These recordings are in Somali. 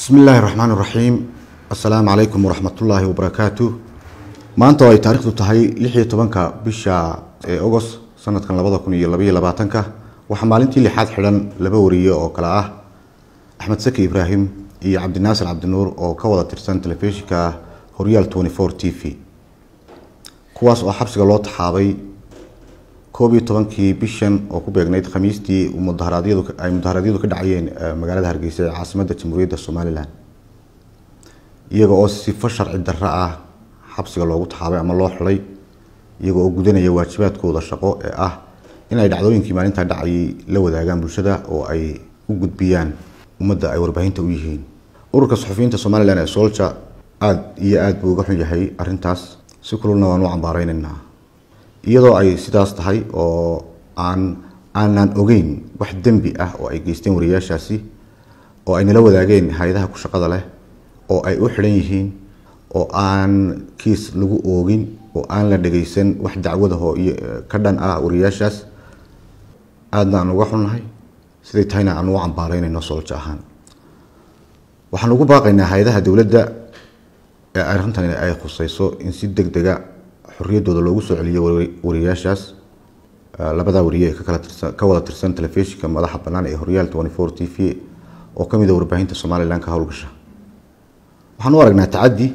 bismi illaahi raxmaan iraxiim assalaamu calaykum waraxmatullaahi wabarakaatu maanta oo ay taarikhdu tahay lix iyo tobanka bisha ee agost sanadkan labada kun iyo labaiyo labaatanka waxaa maalintii lixaad xidhan laba wariye oo kale ah axmed saki ibraahim iyo cabdinaasir cabdinuur oo ka wada tirsan telefishinka horyaal twenty four t v kuwaas oo xabsiga loo taxaabay koob iyo tobankii bishan oo ku beegnayd khamiistii mudaharaadyadu ay mudaharaadyadu ka dhacayeen magaalada hargeysa ee caasimadda jamhuuriyadda somalilan iyaga oo sifo sharci darro ah xabsiga loogu taxaabay ama loo xidhay iyaga oo gudanaya waajibaadkooda shaqo ee ah in ay dhacdooyinkii maalintaa dhacayay la wadaagaan bulshada oo ay u gudbiyaan ummadda ay warbaahinta u yihiin ururka suxufiyiinta somalilan ee solja aada iyo aada buu uga xun yahay arrintaas si kululna waan u cambaareynayna iyadoo ay sidaas tahay oo aan aanan ogeyn wax dembi ah oo ay geysteen wariyaashaasi oo ay nala wadaageen hay-adaha ku shaqada leh oo ay u xidhan yihiin oo aan kiis lagu oogin oo aan la dhageysan wax dacwadahoo iyo ka dhan ah wariyaashaas aadna aan uga xunnahay siday tahayna aan ugu cambaareynayno sooljo ahaan waxaan ugu baaqaynaa hay-adaha dowladda ee arrintan ay khuseyso in si deg dega xorriyaddooda loogu soo celiyo wariyaashaas labadaa wariye ee kakala tirsan ka wada tirsan telefishinka madaxa bannaan ee horyaal twenty four t v oo ka mid a warbaahinta somalilan ka howlgasha waxaan u aragnaa tacaddi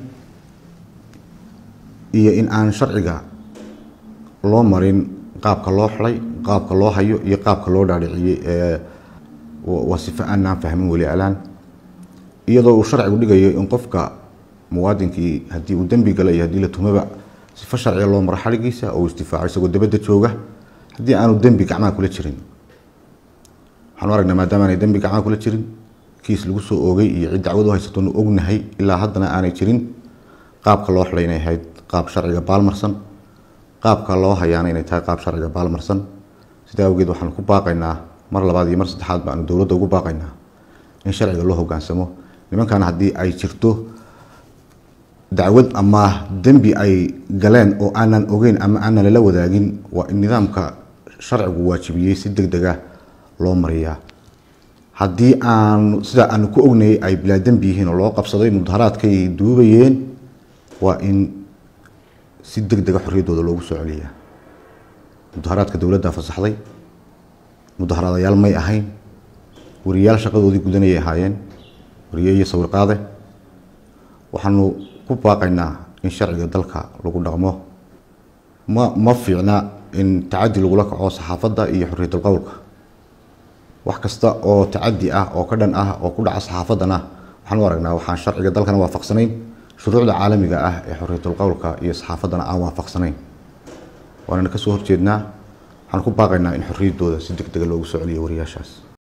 iyo in aan sharciga loo marin qaabka loo xidhay qaabka loo hayo iyo qaabka loo dhaadhiciyey ee waa sifo aanaan fahmin weli alaan iyadoo uu sharcigu dhigayo in qofka muwaadinkii haddii uu dembi gala iyo haddii la tumaba sifo sharciga loo maro xadhigiisa oo uu isdifaaco isagoo dabadda jooga haddii aanu dembi gacmaha kula jirin waxaan u aragnaa maadaama aanay dembi gacmaha kula jirin kiis lagu soo oogay iyo cid dacwad u haysatoonu ognahay ilaa haddana aanay jirin qaabka loo xidhay inay ahayd qaab sharciga baalmarsan qaabka loo hayaana inay tahay qaab sharciga baalmarsan sidaa awgeed waxaan ku baaqaynaa mar labaad iyo mar saddexaad baanu dowladda ugu baaqaynaa in sharciga loo hogaansamo nimankan haddii ay jirto dacwad ama dembi ay galeen oo aanan ogeyn ama aanan lala wadaagin waa in nidaamka sharcigu waajibiyey si deg deg ah loo mariyaa haddii aan sidaa aanu ku ognayay ay bilaa dembi yihiin oo loo qabsaday mudaharaadkay duubayeen waa in si deg dega xorriyaddooda loogu soo celiyaa mudaharaadka dowladda fasaxday mudaharaadayaal may ahayn wariyaal shaqadoodii gudanayay ahaayeen wariye iyo sawir qaade waxaanu ku baaqaynaa in sharciga dalka lagu dhaqmo ma ma fiicna in tacaddi lagula kaco saxaafadda iyo xorriyatul qowlka wax kasta oo tacaddi ah oo ka dhan ah oo ku dhaca saxaafaddana waxaan u aragnaa waxaan sharciga dalkana waafaqsanayn shuruucda caalamiga ah ee xorriyatul qowlka iyo saxaafaddana aan waafaqsanayn waanana kasoo horjeednaa waxaan ku baaqaynaa in xorriyaddooda si deg dega loogu soo celiyo wariyaashaas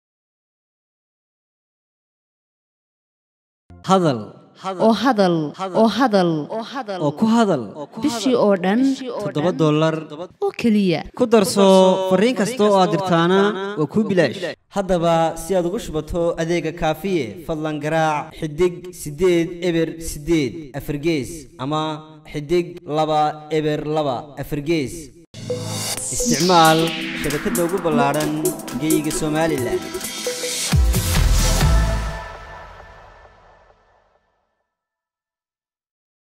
hadal oo hadal oo hadal oo ku hadal bishii oo dhan toddoba dollar oo keliya ku darso fariin kasta oo aad dirtaana waa kuu bilaash haddaba si aad ugu shubato adeega kaafiye fadlan garaac xidig siddeed eber siddeed afargees ama xidig laba eber laba afargees isticmaal shabakadda ugu ballaadhan geyga somalilan